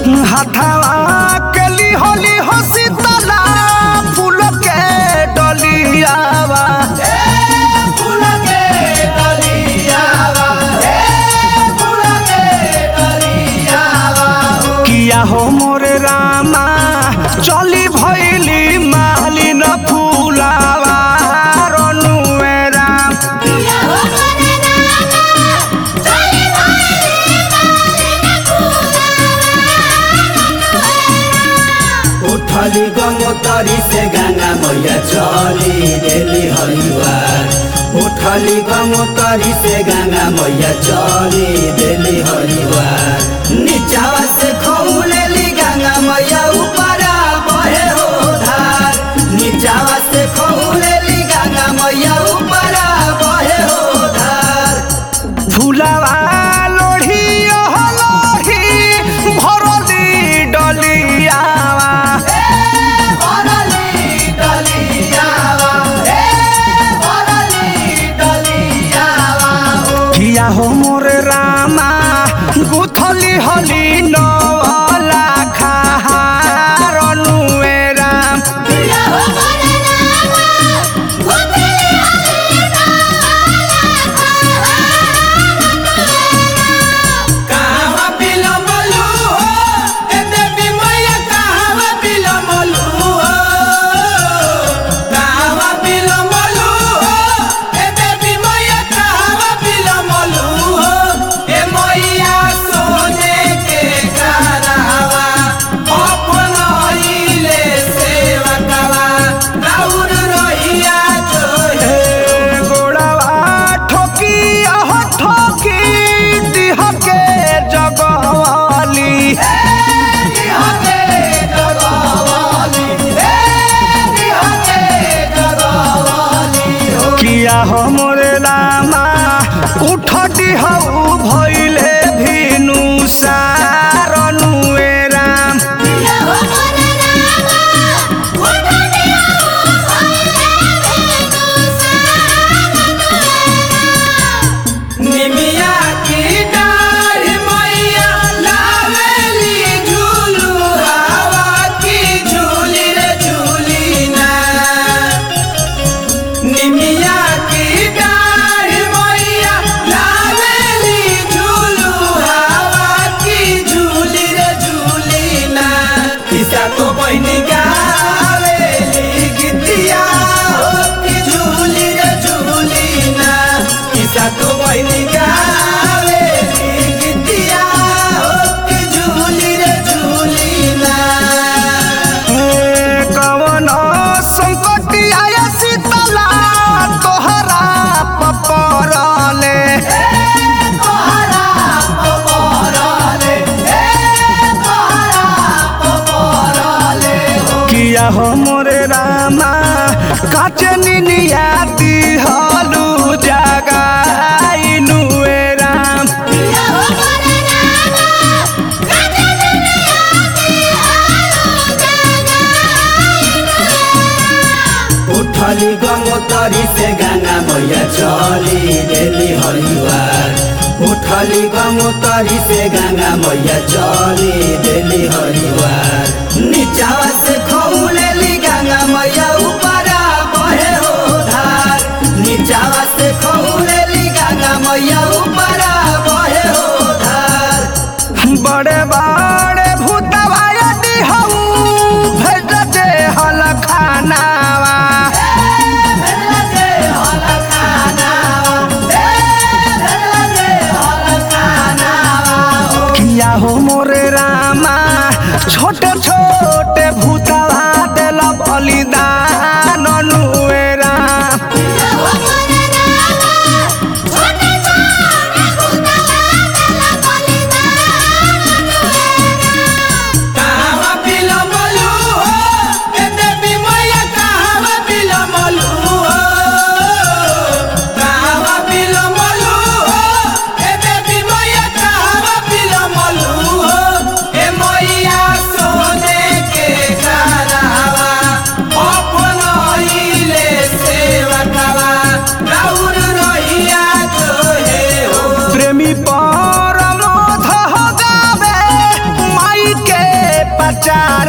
हाथावा के लिहली हो सीतला फूल के डलियावा किया हो मोरे रामा चली भैली मालिन फूलावा रनुए राम उठली गंगोतरी से गंगा मैया चली देली हरिवार उठली गंगोतरी से गंगा मैया चली देली हरिवार नीचावा से खौलेली गंगा मैया ऊपरा बहे हो धार नीचावा से खौलेली गंगा मैया ऊपरा बहे हो धार फूलावा लोढ़ी ओह लोढ़ी भरली डलियावा किया हो मोरे रामा गुथली हली नवला खारनुए राम कहवा बिलमलू हो ए देवी मैया कहवा बिलमलू हो कहवा बिलमलू हो ए देवी मैया कहवा बिलमलू हो ए मैया सोने के करावा अपन आइले सेवकवा राउर रहिया जोहे ए गोड़ावा ठोकी अह ठोकी दिह के जगवाली किया हो मोरे रामा उठ दिहऊ भइले भिनु सारनुए राम निमिया की डाढ़ मैया लावेली झूलू हवा की झूली रे झूली ना निमिया की डाढ़ मैया लावेली झूलू हवा की झूली रे झूली ना किसा तो बहनी गावेली गीतिया हो की झूली रे झूली ना किसा तो बहनी गावेली गीतिया हो की झूली रे झूली ना ए कवन संकट आया सीतला तोहरा पपरले किया हो मोरे रामा काचे निनिया दिहलु जगाइनुए राम उठली गंगोतरी से गंगा मैया चली देली हरिवार उठली गंगोतरी से गंगा मैया चली देली हरिवार नीचावा से खौलेली गंगा मैया ऊपरा बहे हो धार नीचावा से खौलेली गंगा मैया ऊपरा बहे हो धार बड़े बड़े भूतवा दिहऊ भेज दे हल खानावा किया हो मोरे रामा छोटे छोटे भूतवा दिल बलिदान नुए राम कहवा बिलमलू हो ए देवी मैया कहवा बिलमलू हो कहवा बिलमलू हो ए देवी मैया कहवा बिलमलू हो ए मैया सो चार